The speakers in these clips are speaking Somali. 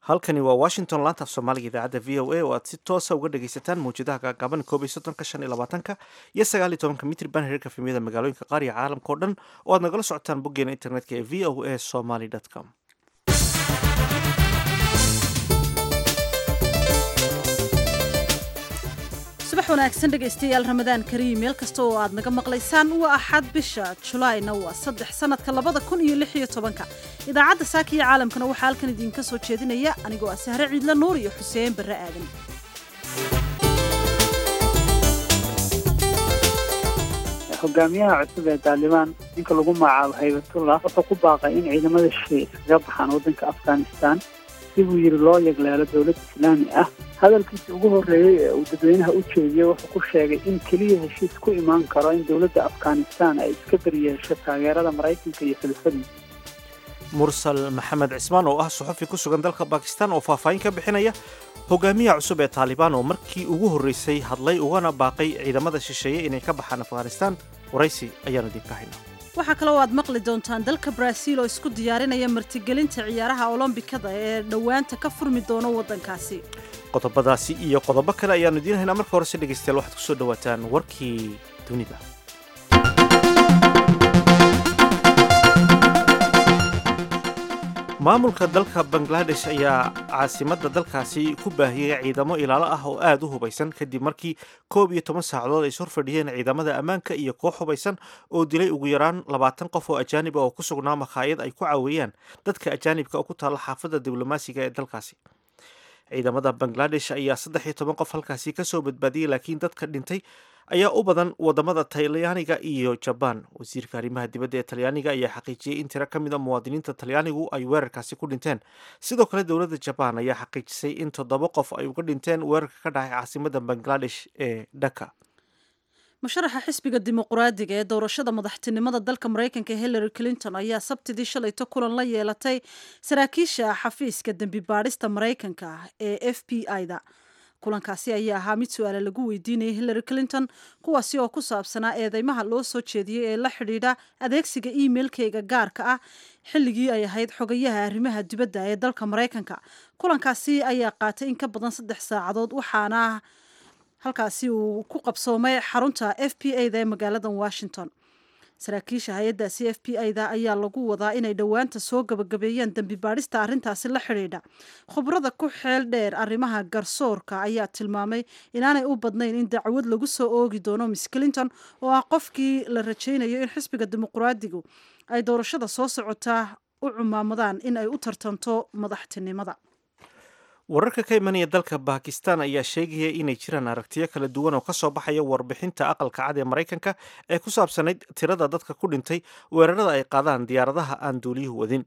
halkani waa washington laanta af soomaaliga idaacadda v o a oo aad si toosa uga dhagaysataan mawjadaha gaagaaban koob iyo soddonka shan iyo labaatanka iyo sagaal iyo tobanka mitriban heerka fimiyada magaalooyinka qaar iyo caalamka oo dhan oo aad nagala socotaan boggeena internetka ee v o a somaly com subax wanaagsan dhegaystayaal ramadaan kariim meel kasta oo aad naga maqlaysaan waa axad bisha julaayna waa saddex sanadka labada kun iyo lix iyo tobanka idaacadda saaka iyo caalamkana waxaa halkan idinka soo jeedinaya anigoo ah sahre ciidla nuur iyo xuseen barre aadan hogaamiyaha cusub ee taalibaan ninka lagu magacaabo haybatullah wuxuu ku baaqay in ciidamada shisheeye iskaga baxaan waddanka afghanistan si buu yidhi loo yagleelo dowlad islaami ah hadalkiisa ugu horreeyey ee uu dadweynaha u jeediyey wuxuu ku sheegay in keliya heshiis ku imaan karo in dowladda afghanistan ay iska beryeesho taageerada maraykanka iyo filifadiisa mursal maxamed cismaan oo ah suxufi ku sugan dalka bakistan oo faahfaahin ka bixinaya hogaamiyaha cusub ee taalibaan oo markii ugu horreysay hadlay ugana baaqay ciidamada shisheeye inay ka baxaan afghanistan waraysi ayaanu idinka haynaa waxaa kaloo aad maqli doontaan dalka baraaziil oo isku diyaarinaya martigelinta ciyaaraha olombikada ee dhowaanta ka furmi doono waddankaasi qodobadaasi iyo qodobo kale ayaanu idiin haynaa marka horese dhegaystayaal waxaad ku soo dhowaataan warkii dunida maamulka dalka bangladesh ayaa caasimadda dalkaasi ku baahiyey ciidamo ilaalo ah oo aada u hubaysan kadib markii koob iyo toban saacadood ay sor fadhiyeen ciidamada ammaanka iyo koox hubaysan oo dilay ugu yaraan labaatan qof oo ajaanib ah oo ku sugnaa makhaayad ay ku caaweeyaan dadka ajaanibka oo ku taalla xaafadda diblomaasiga ee dalkaasi ciidamada bangladesh ayaa saddex iyo toban qof halkaasi kasoo badbaadiyey laakiin dadka dhintay ayaa u badan wadamada talyaaniga iyo jabaan wasiirka arrimaha dibadda ee talyaaniga ayaa xaqiijiyey in tiro ka mid a muwaadiniinta talyaanigu ay weerarkaasi ku dhinteen sidoo kale dowladda jabaan ayaa xaqiijisay in toddoba qof ay uga dhinteen weerarka ka dhacay caasimadda bangladesh ee dhaka musharaxa xisbiga dimuqraadiga ee doorashada madaxtinimada dalka maraykanka hillary clinton ayaa sabtidii shalayto kulan la yeelatay saraakiisha xafiiska dembi baadhista maraykanka ee f b i-da kulankaasi ayaa ahaa mid su-aale lagu weydiinayay hillary clinton kuwaasi oo ku saabsanaa eedeymaha loo soo jeediyey ee la xidhiidha adeegsiga emailkeyga gaarka ah xilligii ay ahayd xogayaha arrimaha dibadda ee dalka maraykanka kulankaasi ayaa qaatay in ka badan saddex saacadood waxaana halkaasi uu ku qabsoomay xarunta f b a da ee magaalada washington saraakiisha hay-addaasi f b i da ayaa lagu wadaa inay dhowaanta soo gabagabeeyaan dembi baadhista arrintaasi la xidhiidha khubrada ku xeel dheer arrimaha garsoorka ayaa tilmaamay inaanay u badnayn in dacwad lagu soo oogi doono miss clinton oo ah qofkii la rajaynayo in xisbiga dimuqraadigu ay doorashada soo socotaa u cumaamadaan in ay u tartanto madaxtinimada wararka ka imanaya dalka bakistan ayaa sheegaya inay jiraan aragtiyo kala duwan oo kasoo baxaya warbixinta aqalka cad ee maraykanka ee ku saabsanayd tirada dadka ku dhintay weerarada ay qaadaan diyaaradaha aan duuliyuhu wadin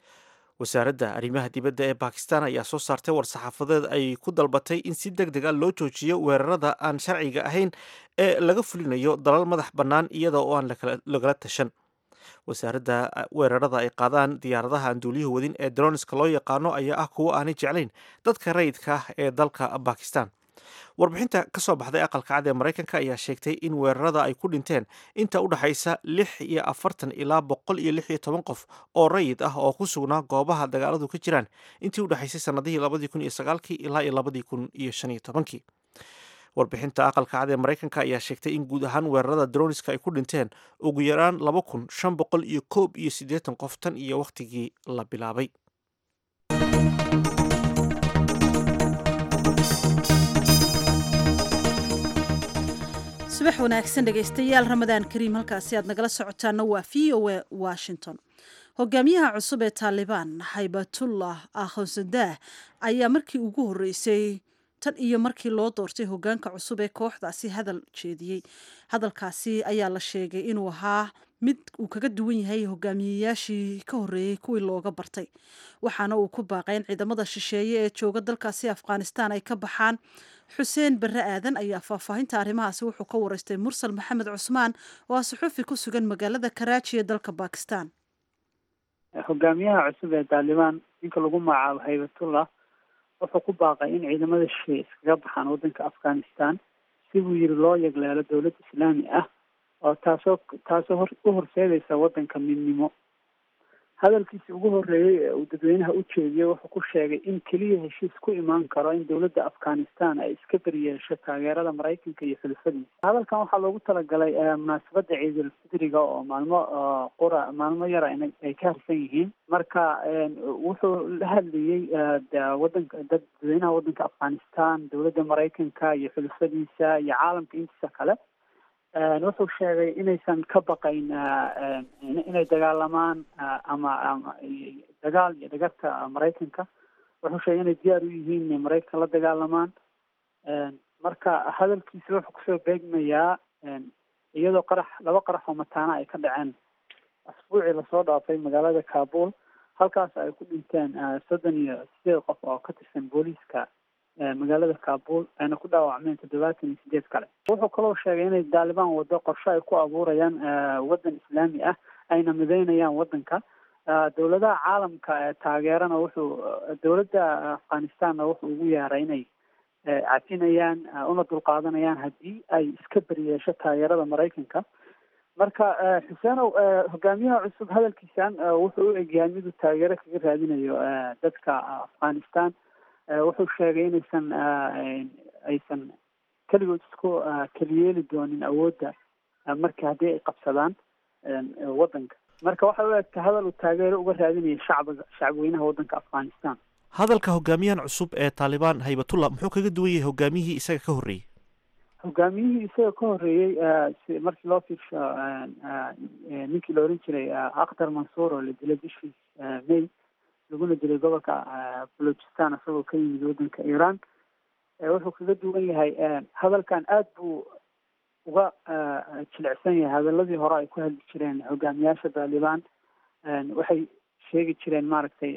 wasaaradda arrimaha dibadda ee bakistan ayaa soo saartay war-saxaafadeed ay ku dalbatay in si deg deg a loo joojiyo weerarada aan sharciga ahayn ee laga fulinayo dalal madax bannaan iyada oo aan lagala tashan wasaaradda weerarada ay qaadaan diyaaradaha aan duuliyuhu wadin ee dronska loo yaqaano ayaa ah kuwo aanay jeclayn dadka rayidka ah ee dalka bakistan warbixinta ka soo baxday aqalka cad ee maraykanka ayaa sheegtay in weerarada ay ku dhinteen inta u dhexaysa lix iyo afartan ilaa boqol iyo lix iyo toban qof oo rayid ah oo ku sugnaa goobaha dagaaladu ka jiraan intii u dhexaysay sanadihii labadii kun iyo sagaalkii ilaa iyo labadii kun iyo shan iyo tobankii warbixinta aqalka cad ee maraykanka ayaa sheegtay in guud ahaan weerarada droniska ay ku dhinteen ugu yaraan laba kun shan boqol iyo koob iyo siddeetan qof tan iyo wakhtigii la bilaabay subax wanaagsan dhegaystayaal ramadaan kariim halkaasi aad nagala socotaana waa v o a washington hogaamiyaha cusub ee taalibaan haybatullah akhonsadah ayaa markii ugu horreysay tan iyo markii loo doortay hogaanka cusub ee kooxdaasi hadal jeediyey hadalkaasi ayaa la sheegay inuu ahaa mid uu kaga duwan yahay hogaamiyeyaashii ka horreeyey kuwii looga bartay waxaana uu ku baaqay in ciidamada shisheeye ee jooga dalkaasi afghanistan ay ka baxaan xuseen barre aadan ayaa faahfaahinta arrimahaasi wuxuu ka wareystay mursal maxamed cusmaan oo ah suxufi ku sugan magaalada karaaji ee dalka bakistan hogaamiyaha cusub ee taalibaan ninka lagu magacaabo haybatullah wuxuu ku baaqay in ciidamada shisheeye iskaga baxaan waddanka afghanistan si buu yidhi loo yagleelo dowlad islaami ah oo taasoo taasoo hor u horseedaysa waddanka midnimo hadalkiisi ugu horreeyey ee uu dadweynaha u jeediyey wuxuu ku sheegay in keliya heshiis ku imaan karo in dowladda afghanistan ay iska beryeesho taageerada maraykanka iyo xulufadiisa hadalkan waxaa loogu talagalay munaasabadda ciidul fidriga oo maalmo qura maalmo yara ay ka harsan yihiin marka wuxuu la hadlayey wadanka dad dadweynaha waddanka afghanistan dowladda maraykanka iyo xulufadiisa iyo caalamka intiisa kale wuxuu sheegay inaysan ka baqayn inay dagaalamaan ama ama dagaal iyo dhagarta maraykanka wuxuu sheegay inay diyaar u yihiin inay maraykan la dagaalamaan marka hadalkiisa wuxuu kusoo beegmayaa iyadoo qarax laba qarax oo mataana ay ka dhaceen asbuucii lasoo dhaafay magaalada kabul halkaas ay ku dhinteen soddon iyo sideed qof oo ka tirsan booliiska magaalada kabul ayna ku dhaawacmeen toddobaatan iyo sideed kale wuxuu kaloo sheegay inay daalibaan wado qorshe ay ku abuurayaan waddan islaami ah ayna mideynayaan waddanka dowladaha caalamka ee taageerana wuxuu dowladda afghanistanna wuxuu ugu yeeray inay cafinayaan una dulqaadanayaan haddii ay iska beriyeesho taageerada maraykanka marka xuseenow hogaamiyaha cusub hadalkiisan wuxuu u egyahay miduu taageero kaga raadinayo dadka afghanistan wuxuu sheegay inaysan aysan keligood isku keliyeeli doonin awoodda marka haddii ay qabsadaan waddanka marka waxay u egtay hadal uu taageero uga raadinaya shacbiga shacbweynaha waddanka afghanistan hadalka hogaamiyahan cusub ee taalibaan haybatullah muxuu kaga duwan yahay hogaamiyihii isaga ka horreeyey hogaamiyihii isaga ka horreeyey markii loo fiirsho ninkii la oran jiray akhdar mansuur oo la dilay bishii may laguna dilay gobolka balochistan isagoo ka yimid waddanka iran wuxuu kaga duwan yahay hadalkan aada buu uga jilicsan yahay hadaladii hore ay ku hadli jireen hogaamiyaasha taalibaan waxay sheegi jireen maaragtay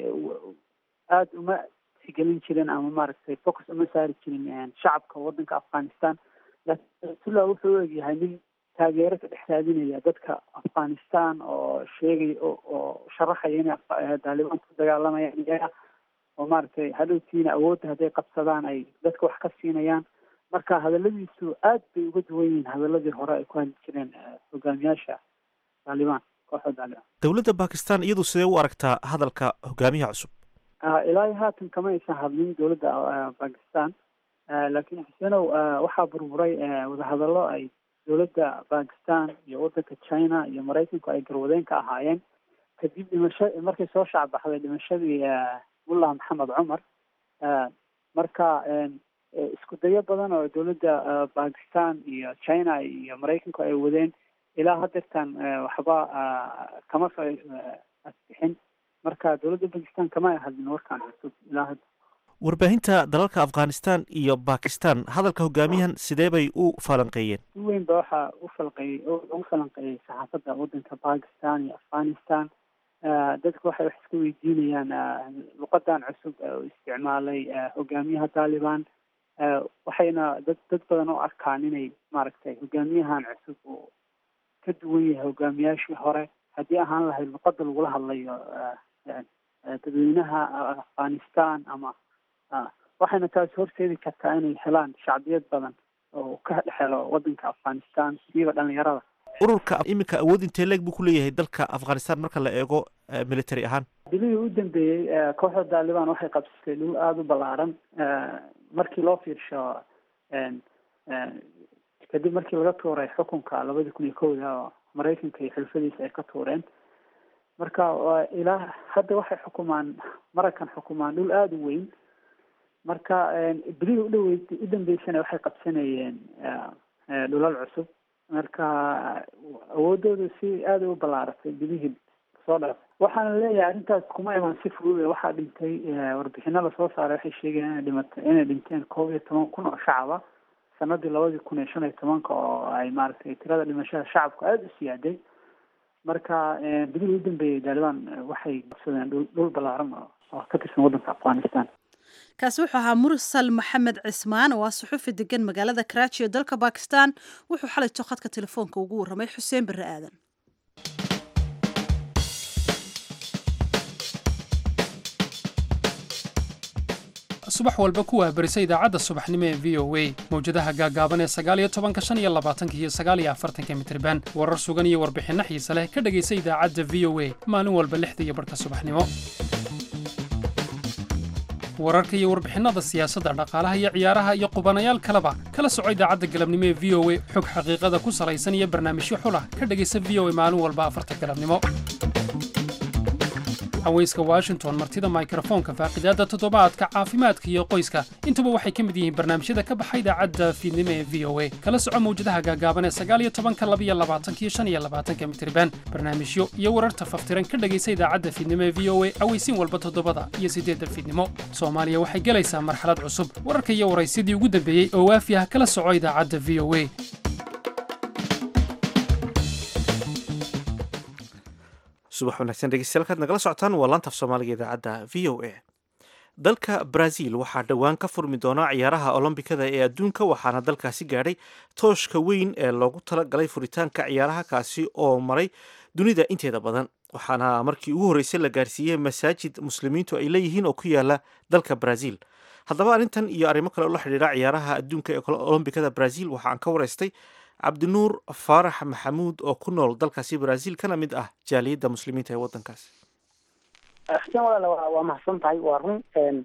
aada uma tixgelin jirin ama maaragtay focus uma saari jirin shacabka waddanka afghanistan laakiin ayatullah wuxuu u egyahay nin taageero ka dhex raadinaya dadka afghanistan oo sheegay oo sharaxaya inay taalibaan ku dagaalamayaan iyaga oo maaragtay hadhowtiina awoodda hadday qabsadaan ay dadka wax ka siinayaan marka hadaladiisu aad bay uga duwan yihiin hadaladii hore ay ku hadli jireen hogaamiyaasha taalibaan kooxda taalibaan dowladda bakistan iyadu sidee u aragtaa hadalka hogaamiyaha cusub ilaa haatan kama aysan hadlin dowladda bakistan laakiin xuseenow waxaa burburay wadahadallo ay dowladda bakistan iyo waddanka china iyo maraykanku ay garwadeen ka ahaayeen kadib dhimasho markay soo shacbaxday dhimashadii mullah maxamed cumar marka isku dayo badan oo dowladda bakistan iyo china iyo maraykanku ay wadeen ilaa hadeertan waxba kama soo asbixin marka dowladda bakistan kama ay hadlin warkaan cusub ilaa hadda warbaahinta dalalka afghanistan iyo bakistan hadalka hogaamiyahan sidee bay u falanqeeyeen si weyn ba waxaa u falqeeyey ugu falanqeeyey saxaafadda waddanka bakistan iyo afghanistan dadku waxay wax iska weydiinayaan luqadan cusub u isticmaalay hogaamiyaha taliban waxayna dad dad badan u arkaan inay maaragtay hogaamiyahan cusub uu ka duwan yahay hogaamiyaashii hore haddii ahaan lahayd luqada lagula hadlayo dadweynaha afghanistan ama waxayna taasi horseedi kartaa inay helaan shacbiyad badan oo ka dhexelo waddanka afghanistan siiba dhalinyarada ururka iminka awood intee leeg buu ku leeyahay dalka afghanistan marka la eego military ahaan bilihii u dambeeyey kooxda taliban waxay qabsatay dhul aada u ballaaran markii loo fiirsho kadib markii laga tuuray xukunka labadii kun iyo kowda oo maraykanka iyo xulfadiisa ay ka tuureen marka ilaa hadda waxay xukumaan maraykan xukumaan dhul aada u weyn marka bilihii udhaweyd u dambeysana waxay qabsanayeen dhulal cusub marka awoodooda si aada u ballaaratay bilihii soo dhaaf waxaana leeyahay arrintaas kuma iman si fudud waxaa dhintay warbixino lasoo saaray waxay sheegayaan inay dhimatay inay dhinteen koob iyo toban kun oo shacaba sanadii labadii kun iyo shan iyo tobanka oo ay maaragtay tirada dhimashada shacabku aada u siyaaday marka bilihii u dambeeyey taliban waxay qabsadeen dhul dhul ballaaran oo ka tirsan waddanka afghanistan kaasi wuxuu ahaa mursal maxamed cismaan oo ah suxufi degan magaalada karaaji ee dalka bakistan wuxuu xalayto khadka telefoonka ugu warramay xuseen barre aadan subax walba ku waabarisa idaacadda subaxnimo ee v o a mawjadaha gaagaaban ee sagaaliyo tobanka shan iyo labaatanka iyo sagaaliyo afartanka mitriban warar sugan iyo warbixinno xiise leh ka dhegaysa idaacadda v o a maalin walba lixda iyo barhka subaxnimo wararka iyo warbixinada siyaasadda dhaqaalaha iyo ciyaaraha iyo qubanayaal kaleba kala soco idaacadda galabnimo ee v o a xog xaqiiqada ku salaysan iyo barnaamijyo xulah ka dhegaysa v o a maalin walba afarta galabnimo haweyska washington martida mikrofoonka faaqidaadda toddobaadka caafimaadka iyo qoyska intuba waxay ka mid yihiin barnaamijyada ka baxa idaacadda fiidnimo ee v o a kala soco mawjadaha gaagaaban ee sagaaliyo tobanka labiyo labaatanka iyo shan iyo labaatanka mitriban barnaamijyo iyo wararta faftiran ka dhegaysa idaacadda fiidnimo ee v o a aweysiin walba toddobada iyo siddeedda fiidnimo soomaaliya waxay gelaysaa marxalad cusub wararka iyo waraysyadii ugu dambeeyey oo waafi ah kala soco idaacadda v o a subax wanaagsan dhegeystayaal kaad nagala socotaan waa laantaf soomaaliga idaacadda v o a dalka brazil waxaa dhowaan ka furmi doona ciyaaraha olombikada ee adduunka waxaana dalkaasi gaadhay tooshka weyn ee loogu talagalay furitaanka ciyaaraha kaasi oo maray dunida inteeda badan waxaana markii ugu horreysay la gaarsiiyey masaajid muslimiintu ay leeyihiin oo ku yaala dalka brazil haddaba arrintan iyo arrimo kale oo la xidhiidha ciyaaraha adduunka ee olombikada brazil waxa aan ka waraystay cabdinuur faarax maxamuud oo ku nool dalkaasi brazil kana mid ah jaaliyadda muslimiinta ee waddankaasi xuseen walaale waa waa mahadsan tahay waa run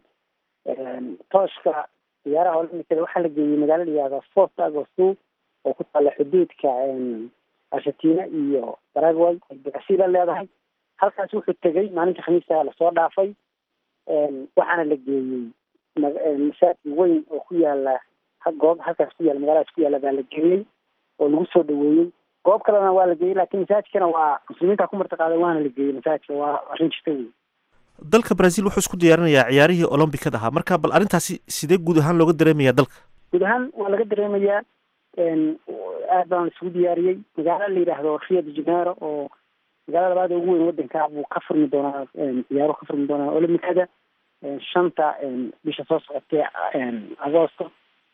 tooshka ciyaaraha olambikada waxaa la geeyey magaalo layihahda fort agosto oo ku taalla xuduudka argentina iyo paraguay ay brazil leedahay halkaas wuxuu tegey maalinta khamiista lasoo dhaafay waxaana la geeyey masaajid weyn oo ku yaala goob halkaas ku yaala magaaladaas ku yaala baa la geeyey oo lagu soo dhaweeyey goob kalena waa la geeyey laakiin masaajidkana waa muslimiinta ku martiqaaday waana la geeyey masaajidka waa arrin jirta wey dalka brazil wuxuu isku diyaarinayaa ciyaarihii olombikada ahaa marka bal arrintaasi sidee guud ahaan looga dareemayaa dalka guud ahaan waa laga dareemayaa aad baan isugu diyaariyey magaalo la yidhaahdo rio de janeiro oo magaalada labaada ugu weyn wadanka buu ka furmi doonaa ciyaaro ka furmi doonaa olombikada shanta bisha soo socotee agosto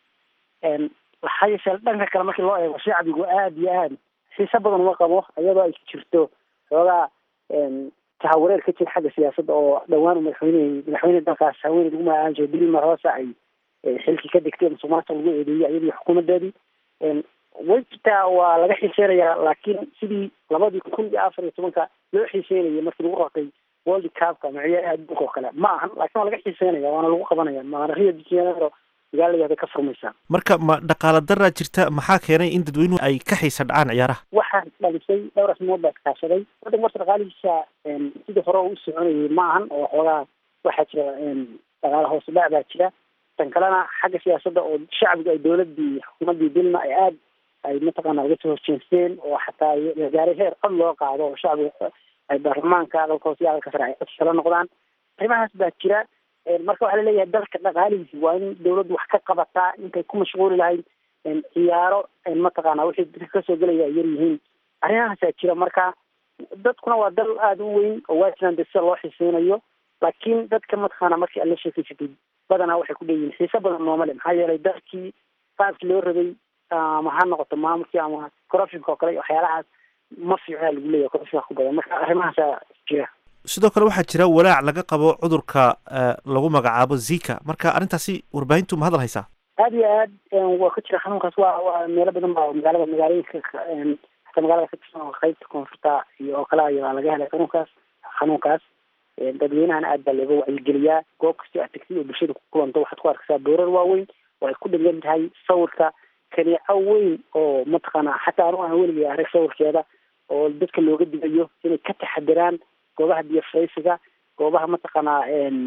waxaa yeeshee dhanka kale markii loo eego shacbigu aada iyo aad xiise badan uma qabo iyadoo ay jirto xoogaa tahawareer ka jira xagga siyaasadda oo dhowaan madaxweyne madaxweyne dalkaas haweeney lagu magacaban jiray dilma rosa ay xilkii ka degtay musuqmaasuq lagu eedeeyey iyadii xukuumadeedii way jirtaa waa laga xiiseynayaa laakiin sidii labadii kun iyo afar iyo tobanka loo xiiseynayay markii lagu raqay world cupka ama ciyaaraha adduunka oo kale ma ahan laakiin waa laga xiiseynaya waana lagu qabanaya maana rio de janeiro magaaladaada ka furmaysaa marka ma dhaqaala daraa jirta maxaa keenay in dadweynuhu ay ka xiisa dhacaan ciyaaraha waxaa dhalisay dhowr asmood baa kaashaday waddanka marta dhaqaalihiisa sidii hore u soconayay ma ahan oo xoogaa waxaa jira dhaqaala hoos udhac baa jira tan kalena xagga siyaasadda oo shacbigu ay dowladii xukuumaddii dilma ay aad ay mataqaana uga soo horjeesteen oo xataa la gaaray heer cod loo qaado oo shacbiga ay baarlamaanka dalka hoose iyo dalka sare ay cod kala noqdaan arrimahaas baa jira marka waxaa laleeyahay dalka dhaqaalihiisi waa in dawladdu wax ka qabataa intay ku mashquuli lahayd ciyaaro mataqaana wixii dadka kasoo gelaya ay yar yihiin arrimahaasaa jira marka dadkuna waa dal aada u weyn oo waa jiraan de sida loo xiseynayo laakiin dadka mataqaana markii aad la sheekeysatid badanaa waxay ku leeyihiin xiise badan nooma le maxaa yeelay dalkii qaabkii loo rabay ama ha noqoto maamulkii ama corruptionka oo kale waxyaalahaas ma fiicna lagu leeyahay corruptionka ku badan marka arrimahaasaa jira sidoo kale waxaa jira walaac laga qabo cudurka lagu magacaabo zika marka arrintaasi warbaahintu ma hadal haysaa aada iyo aad waa ka jira xanuunkaas waa waa meelo badan baa magaalada magaalooyinka xataa magaalada ka tirsan oo qaybta koonfurta iyo oo kale ayaa laga helay xanuunkaas xanuunkaas dadweynahana aad baa looga wacyigeliyaa goob kastoo aad tagtid oo bulshada ku kulanto waxaad ku arkaysaa boorar waaweyn oo ay ku dhegan tahay sawirka kaneeco weyn oo mataqaana xataa anu aan weligay arag sawirkeeda oo dadka looga digayo inay ka taxadiraan goobaha biyo faysiga goobaha mataqaanaa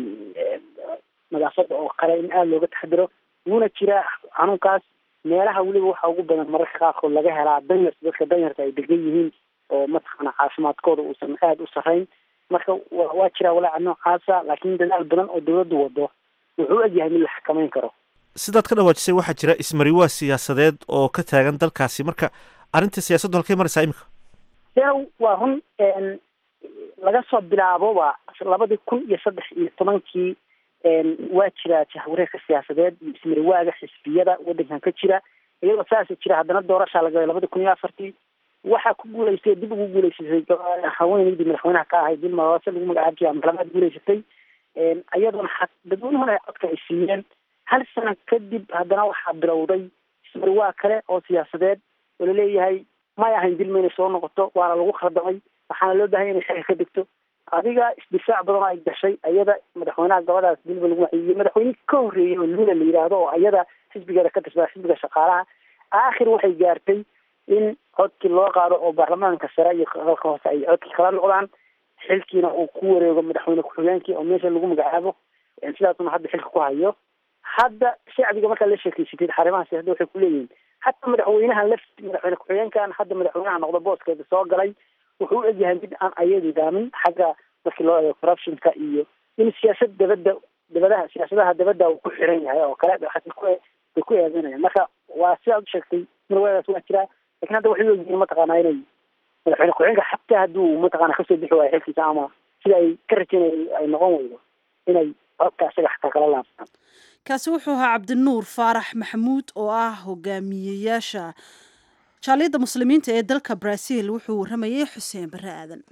nadaafada oo kale in aada looga taxadiro wuuna jira xanuunkaas meelaha weliba waxaa ugu badan mararka qaarkood laga helaa danyarta dadka danyarta ay degan yihiin oo mataqaana caafimaadkooda uusan aada u sarreyn marka wa waa jiraa walaaca noocaasa laakiin dadaal badan oo dawladdu wado wuxuu u egyahay mid la xakameyn karo sidaad ka dhawaajisay waxaa jira ismariwaa siyaasadeed oo ka taagan dalkaasi marka arrinta siyaasaddu halkay maraysaa imika denow waa run laga soo bilaaboba labadii kun iyo saddex iyo tobankii waa jira jahwareerka siyaasadeed iyo ismariwaaga xisbiyada waddankan ka jira iyadoo saasa jira haddana doorashaa laga labadii kun iyo afartii waxaa ku guulaystay dib ugu guulaysatay haweeneydii madaxweynaha ka ahayd dilma roose lagu magacaabi jiray ama labaad guulaysatay iyadoona dadweynuhuna codka ay siiyeen hal sano kadib haddana waxaa bilowday ismarwaa kale oo siyaasadeed oo laleeyahay may ahayn dilma inay soo noqoto waana lagu khaldamay waxaana loo bahanya inay xilka ka degto adiga isdifaac badan oo ay gashay ayada madaxweynaha gabadaas dilba lagu waxiiyey madaxweyne ka horreeyey oo lula la yidhaahdo oo ayada xisbigeeda ka tirsadaa xisbiga shaqaalaha aakhir waxay gaartay in codkii loo qaado oo baarlamaanka sare iyo aqalka hoose ay codkii kala noqdaan xilkiina uu ku wareego madaxweyne ku-xigeenkii oo meesha lagu magacaabo sidaasuna hadda xilka ku hayo hadda shacbiga markaa la sheekeysatid xarimahaasi hadda waxay kuleeyihiin hataa madaxweynaha laf madaxweyne ku-xigeenkan hadda madaxweynaha noqdo booskeeda soo galay wuxuu u egyahay mid aan ayadu daamin xagga markii loo eego corruptionka iyo in siyaasad dabadda dabadaha siyaasadaha dabadda uu ku xiran yahay oo kale waxaas ku bay ku eedeynayaan marka waa sidaad u sheegtay marwadaas waa jiraa lakin hadda waxay ogyihiin mataqaanaa inay madaxweyne ku-xigeenka xataa hadduu mataqaana kasoo bixi waayo xilkiisa ama sida ay ka rajaynay ay noqon weydo inay codka isaga xataa kala laabtaan kaasi wuxuu ahaa cabdinuur faarax maxamuud oo ah hogaamiyeyaasha jaaliyadda muslimiinta ee dalka brazil wuxuu warramayay xuseen barre aadan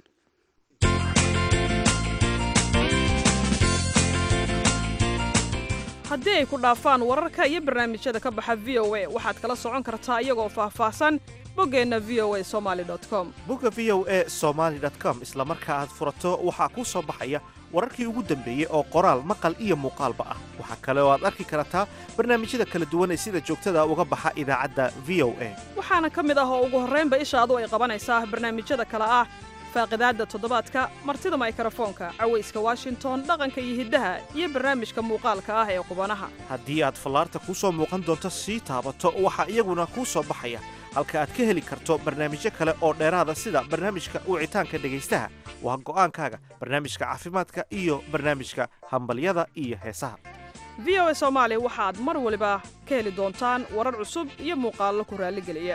haddii ay ku dhaafaan wararka iyo barnaamijyada ka baxa v o a waxaad kala socon kartaa iyagoo faahfaahsan boggeenna v o a somaali com bogga v o a somaali com isla marka aad furato waxaa kuu soo baxaya wararkii ugu dambeeyey oo qoraal maqal iyo muuqaalba ah waxaa kale oo aad arki kartaa barnaamijyada kala duwan ee sida joogtada uga baxa idaacadda v o a waxaana ka mid ah oo ugu horraynba ishaadu ay qabanaysaa barnaamijyada kale ah faaqidaadda toddobaadka martida maykrofoonka cawayska washington dhaqanka iyo hiddaha iyo barnaamijka muuqaalka ah ee qubanaha haddii aad fallaarta kuu soo muuqan doonto sii taabato waxaa iyaguna kuu soo baxaya halka aad ka heli karto barnaamijyo kale oo dheeraada sida barnaamijka wicitaanka dhegaystaha waa go'aankaaga barnaamijka caafimaadka iyo barnaamijka hambalyada iyo heesaha v o a soomaali waxaad mar waliba ka heli doontaan warar cusub iyo muuqaallo ku raalligeliya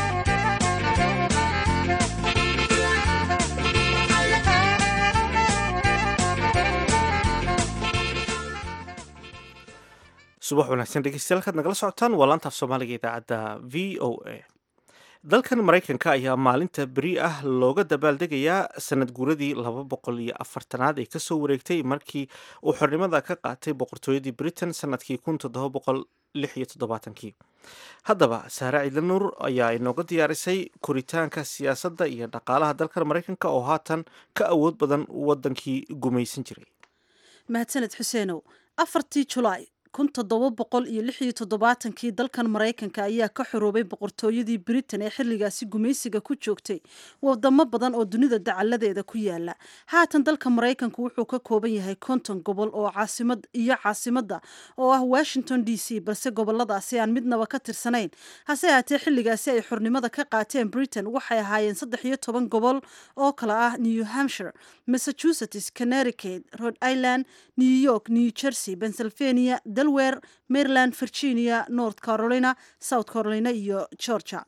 subax wanaagsan dhegeystayaal kaad nagala socotaan waa laantaaf soomaaliga idaacadda v o a dalkan maraykanka ayaa maalinta beri ah looga dabaaldegayaa sanad guuradii laba boqol iyo afartanaad ee kasoo wareegtay markii uu xornimada ka qaatay boqortooyadii britain sanadkii kun toddoba boqol lix iyo toddobaatankii haddaba saare ciidanuur ayaa inooga diyaarisay koritaanka siyaasadda iyo dhaqaalaha dalkan maraykanka oo haatan ka awood badan wadankii gumaysan jiray mahadsaned xuseenow afartii julaay kun toddoba boqol iyo lix iyo toddobaatankii dalkan maraykanka ayaa ka xoroobay boqortooyadii britain ee xilligaasi gumaysiga ku joogtay wadamo badan oo dunida dacaladeeda ku yaala haatan dalka maraykanku wuxuu ka kooban yahay konton gobol oo caasimad iyo caasimadda oo ah washington d c balse goboladaasi aan midnaba ka tirsanayn hase haatee xilligaasi ay xornimada ka qaateen britain waxay ahaayeen saddex iyo toban gobol oo kale ah new hampshire massachusetts connecticut rhode island new york new jersey pennsylvania delaware maryland virginia north carolina south carolina iyo georgia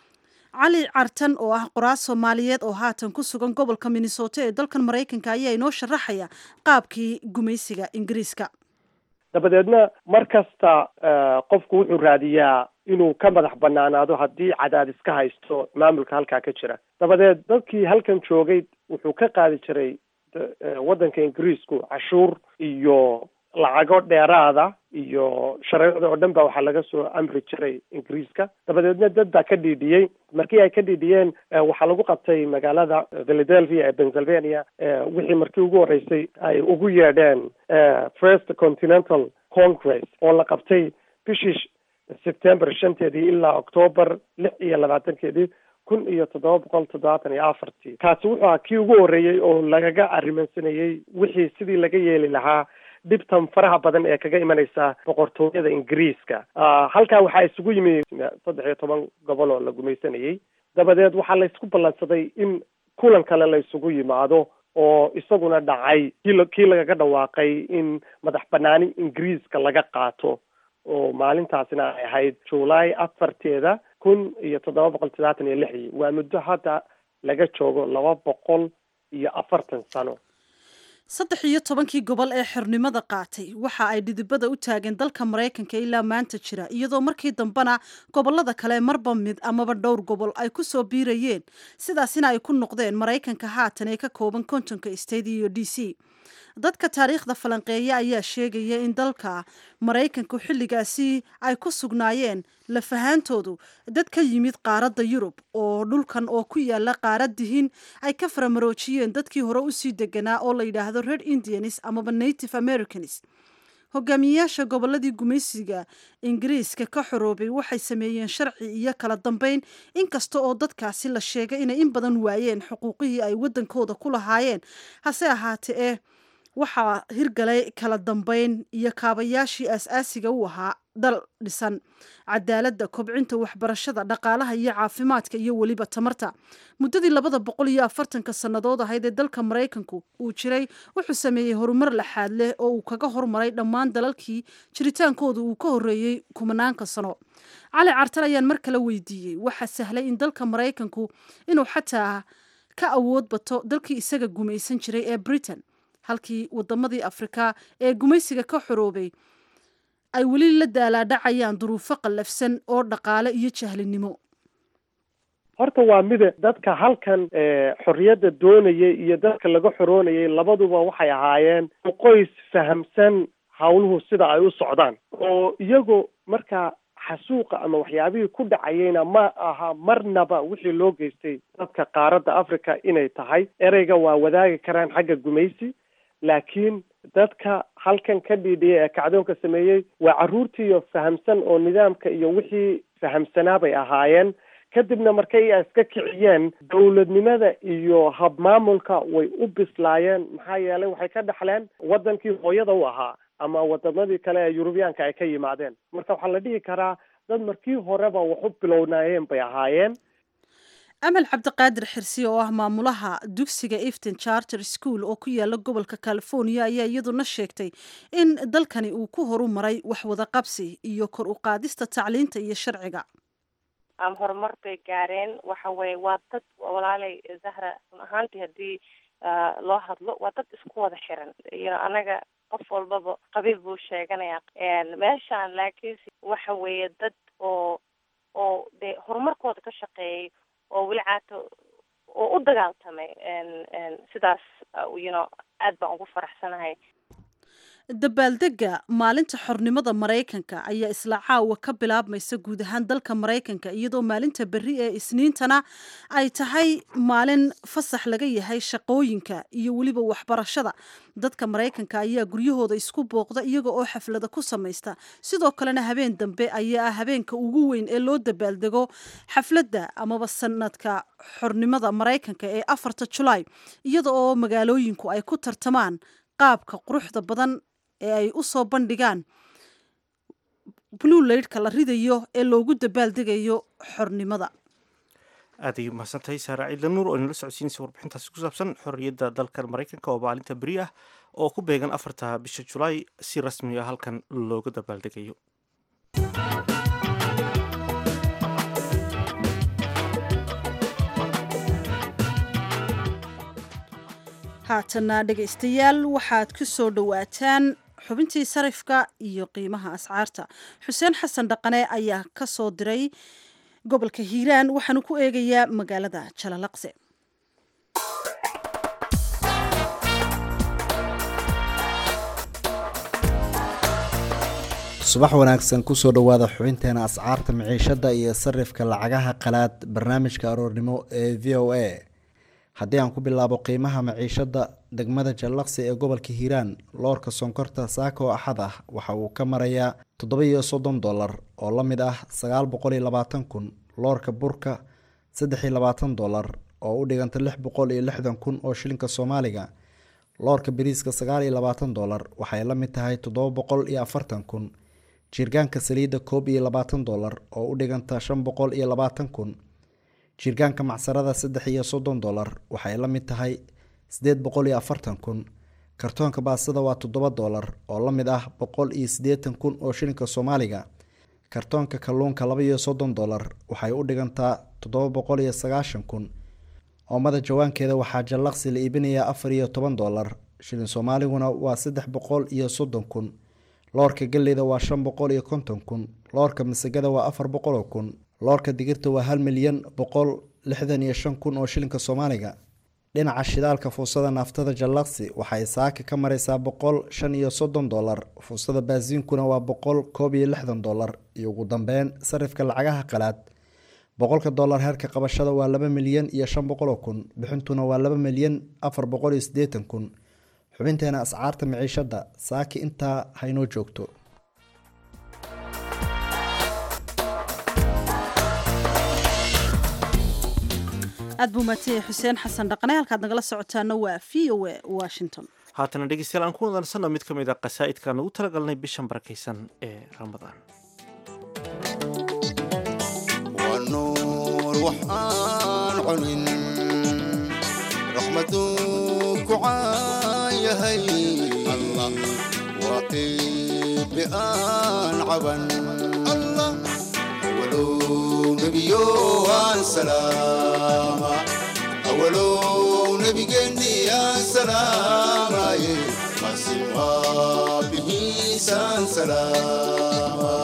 cali cartan oo ah qoraas soomaaliyeed oo haatan ku sugan gobolka minnesota ee dalkan maraykanka ayaa inoo sharaxaya qaabkii gumaysiga ingiriiska dabadeedna mar kasta qofku wuxuu raadiyaa inuu ka madax banaanaado haddii cadaadis ka haysto maamulka halkaa ka jira dabadeed dadkii halkan joogay wuxuu ka qaadi jiray waddanka ingiriisku cashuur iyo lacago dheeraada iyo shareecda oo dhan ba waxaa laga soo amri jiray ingiriiska dabadeedna dad baa ka dhiidhiyey markii ay ka dhiidhiyeen waxaa lagu qabtay magaalada philadelphia ee pennsylvania wixii markii ugu horreysay ay ugu yeedheen first continental congress oo la qabtay bishii september shanteedii ilaa octoober lix iyo labaatankeedii kun iyo toddoba boqol toddobaatan iyo afartii kaasi wuxuu ahaa kii ugu horreeyey oo lagaga arrimansanayey wixii sidii laga yeeli lahaa dhibtan faraha badan ee kaga imanaysa boqortooyada ingiriiska halkaa waxaa isugu yimi saddex iyo toban gobol oo la gumaysanayey dabadeed waxaa laysku ballansaday in kulan kale la isugu yimaado oo isaguna dhacay kii kii lagaga dhawaaqay in madax banaani ingiriiska laga qaato oo maalintaasina ay ahayd july afarteeda kun iyo toddoba boqol toddobaatan iyo lixdii waa muddo hadda laga joogo laba boqol iyo afartan sano saddex iyo tobankii gobol ee xornimada qaatay waxa ay dhidibada u taageen dalka maraykanka ilaa maanta jira iyadoo markii dambena gobolada kale marba mid amaba dhowr gobol ay ku soo biirayeen sidaasina ay ku noqdeen maraykanka haatan ee ka kooban kontonka state iyo d c dadka taariikhda falanqeeya ayaa sheegaya in dalka maraykanku xilligaasi ay ku sugnaayeen lafahaantoodu dad ka yimid qaaradda yurub oo dhulkan oo ku yaala qaaradihin ay ka faramaroojiyeen dadkii hore usii deganaa oo la yidhaahdo red indians amaba native americans hogaamiyeyaasha gobolladii gumaysiga ingiriiska ka xoroobay waxay sameeyeen sharci iyo kala dambeyn inkasta oo dadkaasi la sheegay inay in badan waayeen xuquuqihii ay waddankooda ku lahaayeen hase ahaatee ee waxaa hirgalay kala dambeyn iyo kaabayaashii aas-aasiga u ahaa dal dhisan cadaaladda kobcinta waxbarashada dhaqaalaha iyo caafimaadka iyo weliba tamarta muddadii labada boqol iyo afartanka sannadood ahayd ee dalka maraykanku uu jiray wuxuu sameeyey horumar laxaad leh oo uu kaga hormaray dhammaan dalalkii jiritaankooda uu ka horreeyey kumanaanka sano cali cartal ayaan mar kale weydiiyey waxaa sahlay in dalka maraykanku inuu xataa ka awood bato dalkii isaga gumaysan jiray ee britain halkii wadamadii afrika ee gumaysiga ka xoroobay ay weli la daalaadhacayaan duruufo qallafsan oo dhaqaale iyo jahlinimo horta waa mide dadka halkan xorriyadda doonayay iyo dadka laga xoroonayay labaduba waxay ahaayeen qoys fahamsan hawluhu sida ay u socdaan oo iyagoo markaa xasuuqa ama waxyaabihii ku dhacayeyna ma aha marnaba wixii loo geystay dadka qaaradda africa inay tahay ereyga waa wadaagi karaan xagga gumaysi laakiin dadka halkan ka dhiidhiyay ee kacdoonka sameeyey waa carruurtiiyo fahamsan oo nidaamka iyo wixii fahamsanaa bay ahaayeen kadibna markay iska kiciyeen dowladnimada iyo habmaamulka way u bislaayeen maxaa yeelay waxay ka dhexleen waddankii hooyada u ahaa ama wadamadii kale ee yurubiyaanka ay ka yimaadeen marka waxaa la dhihi karaa dad markii horeba wax u bilownaayeen bay ahaayeen amal cabdiqaadir xirsi oo ah maamulaha dugsiga efton charter school oo ku yaala gobolka california ayaa iyaduna sheegtay in dalkani uu ku horu maray wax wada qabsi iyo kor u qaadista tacliinta iyo sharciga ama horumar bay gaareen waxa weye waa dad walaalay zahra run ahaantii haddii loo hadlo waa dad isku wada xiran iyo anaga qof walbaba qabiil buu sheeganaya meeshaan laakiinse waxa weeye dad oo oo dee horumarkooda ka shaqeeyay oo weli caato oo u dagaaltamay sidaas you know aad baan ugu faraxsanahay dabaaldega maalinta xornimada maraykanka ayaa isla caawa ka bilaabmaysa guud ahaan dalka maraykanka iyadoo maalinta berri ee isniintana ay tahay maalin fasax laga yahay shaqooyinka iyo weliba waxbarashada dadka maraykanka ayaa guryahooda isku booqda iyaga oo xaflada ku samaysta sidoo kalena habeen dambe ayaa ah habeenka ugu weyn ee loo dabaaldego xafladda amaba sanadka xornimada maraykanka ee afarta julaay iyada oo magaalooyinku ay ku tartamaan qaabka quruxda badan ee ay u soo bandhigaan blue laydhka la ridayo ee loogu dabaaldegayo xornimada aad ay umahadsantahay saara ciidla nuur oo inala socodsiinaysa warbixintaasi ku saabsan xorriyadda dalkan maraykanka oo maalinta beri ah oo ku beegan afarta bisha julaay si rasmi ah halkan looga dabaaldegayo haatana dhegaystayaal waxaad ku soo dhowaataan xubintii sarifka iyo qiimaha ascaarta xuseen xasan dhaqane ayaa ka soo diray gobolka hiiraan waxaanu ku eegayaa magaalada jalalaqse subax wanaagsan kusoo dhowaada xubinteena ascaarta miciishada iyo sarifka lacagaha qalaad barnaamijka aroornimo ee v o a haddii aan ku bilaabo qiimaha maciishada degmada jallaqsi ee gobolka hiiraan loorka sonkorta saaka oo axad ah waxa uu ka marayaa toddoba iyo soddon dollar oo la mid ah sagaal boqol iyo labaatan kun loorka burka saddex iyo labaatan dollar oo u dhiganta lix boqol iyo lixdan kun oo shilinka soomaaliga loorka bariiska sagaal iyo labaatan dollar waxay la mid tahay toddoba boqol iyo afartan kun jirgaanka saliidda koob iyo labaatan dollar oo u dhiganta shan boqol iyo labaatan kun jirgaanka macsarada saddex iyo soddon dollar waxay la mid tahay siddeed boqol iyo afartan kun kartoonka baasada waa toddoba dollar oo la mid ah boqol iyo siddeetan kun oo shilinka soomaaliga kartoonka kalluunka laba iyo soddon dollar waxay u dhigantaa toddoba boqol iyo sagaashan kun oomada jawaankeeda waxaa jallaqsi la iibinayaa afar iyo toban dollar shilin soomaaliguna waa saddex boqol iyo soddon kun loorka galleyda waa shan boqol iyo konton kun loorka masagada waa afar boqol oo kun loorka digirta waa hal milyan boqol lixdan iyo shan kun oo shilinka soomaaliga dhinaca shidaalka fuusada naaftada jallaqsi waxay saaka ka mareysaa boqol shan iyo soddon dolar fuusada baasiinkuna waa boqol koob iyo lixdan dolar iyo ugu dambeyn sarifka lacagaha qalaad boqolka dolar heerka qabashada waa laba milyan iyo shan boqoloo kun bixintuna waa laba milyan afar boqol iyo siddeetan kun xubinteena ascaarta miciishada saaki intaa haynoo joogto aad buu maatiyay xuseen xasan dhaqane halkaad nagala socotaana waa v o a washington haatana dhegeystayaal aan ku wadansano mid ka mid a qasaa'idkaan ugu talagalnay bishan barakaysan ee ramadaan waa nuur waxaan cunin raxmaduu ku caayahay allah waa qiibi aan caban allah awalow nebiyo aan salaama awalow nebigeenni aan salaamaye masi waa bihiisaan salaama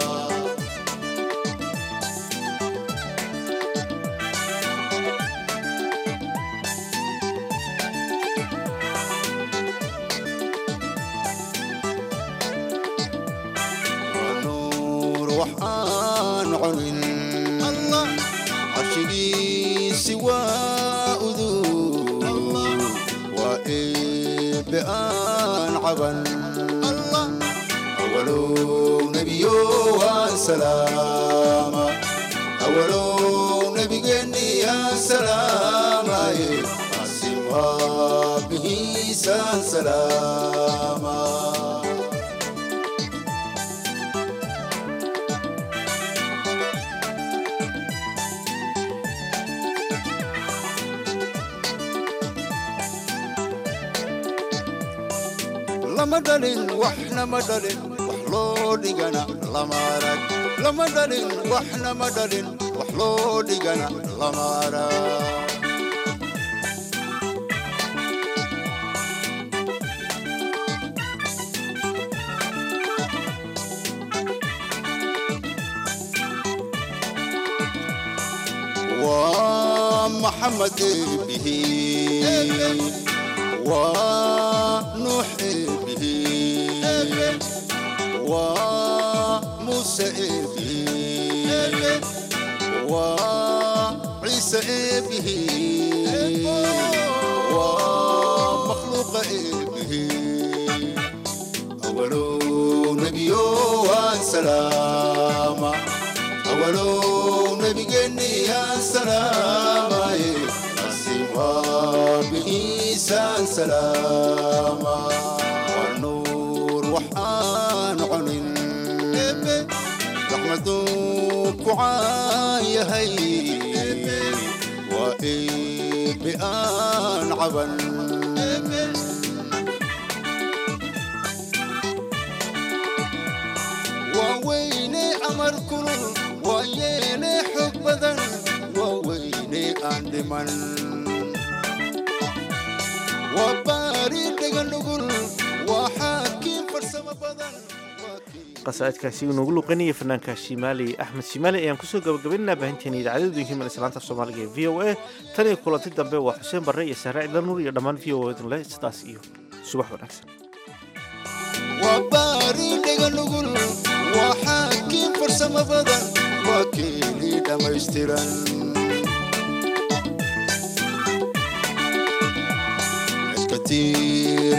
nuur waxaan cunin allah carshigiisi waa udug waa eebe aan caban allah awalow nebiyo waan salaama awalow nebigeenni aan salaamaye asim waa bihiisaan salaama lama dhalin waxna ma dhalin wax loo dhigana lama arag lama dhalin waxna ma dhalin wax loo dhigana lama arag waa maxamed bihi ونوح به وموسى به وعيسى به ومخلوق به أولو نبي وسلام أولو نبي جني يا سلام بإيسان سلاما والنور وحان عنين رحمتك وعايا هي وإيه بآن عبن وويني أمر كل ويني حب بدن وويني أندمن وباري دغنغل وحاكم فرسم بدن qasaa'idkaasi uu noogu luqanayay fanaanka shimaali axmed shimaali ayaan kusoo gabagabaynaynaa baahinteena idaacadadu himan islaanta soomaaliga ee v o a tan iyo kulanti dambe waa xuseen barre iyo saare cidla nuur iyo dhammaan v o edin leh sidaas iyo subax wanaagsan وباري دغنغل وحاكم فرسم بدن وكيلي دميسترن كتير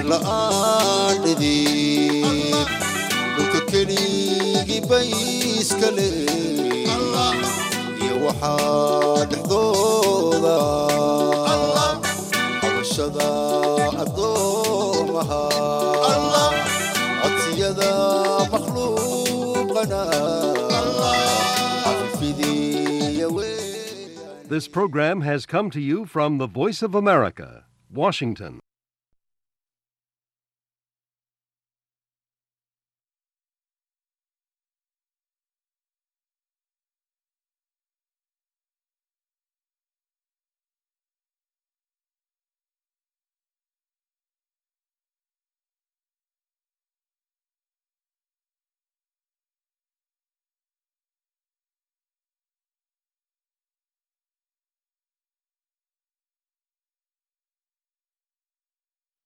لآدي dhulka keligii bayskale iyo waxaa dhexdooda xabashada addoomaha codsiyada makhluuqana cafifidiya wey This program has come to you from the Voice of America, Washington.